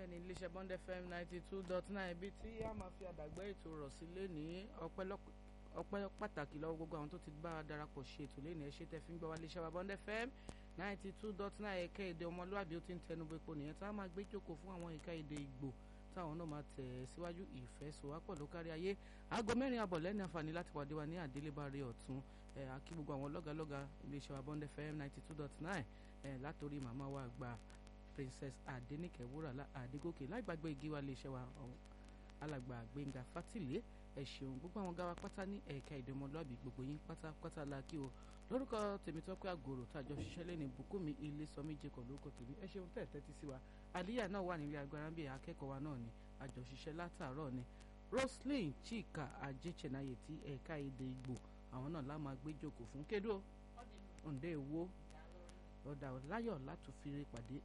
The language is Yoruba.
bẹ́ẹ̀ ni iléeṣẹ́ Bond FM ninety two dot nine ibi tí a máa fi àdàgbẹ́ ètò rọ̀ sí lẹ́nìí ọpẹ́ pàtàkì lọ́wọ́ gbogbo àwọn tó ti bá a darapọ̀ ṣe ètò lẹ́nìí ẹ ṣé tẹ́ fi ń gbọ́ wá iléeṣẹ́ wa Bond FM ninety two dot nine ẹ̀ka èdè ọmọlúwàbí ó ti ń tẹnu bẹ́ẹ̀ pọ̀ nìyẹn tá a máa gbé jókòó fún àwọn ẹ̀ka èdè Ìgbò táwọn náà máa tẹ̀ síwájú ìfẹ́ sowápọ̀ ló kárí ayé aago mẹ́rin àbọ̀ lẹ́ni àǹfààní láti pàdé wa ní àdélébáre ọ̀tún àkí gbogbo àwọn lọ́gàlọ́gà iléeṣẹ́ wa Bond FM ninety two dot nine látòrí màmá wa àgbà Princess Adenike Wúràlá Adégòkè láìgbàgbé igi wa iléeṣẹ́ wa alàgbà Gbénga Fátìlé ẹ ṣeun gbogbo àwọn gáwa pátá ní ẹ̀ka èdè ọmọlúwàbí gbogbo yín pátápátá la kí o lórúkọ Tèmítọ́pẹ́ Àgòrò tàjọ ṣiṣẹ́ lẹ́ni Bùkúnmi Ilésọmí Jacob lórúkọ tèmi ẹ ṣeun tẹ̀ tẹ́tí sí wa àlíyà náà wà nílé agbára bíi akẹ́kọ̀ọ́ wa náà ni àjọṣiṣẹ́ látàárọ̀ ni Roslyn Chika Ajéchenaye ti ẹ̀ka èdè Ìgbò àwọn náà lá máa gbé jókòó fún kédó òǹdè èwo ọ̀dà láyọ̀ látòfin pàdé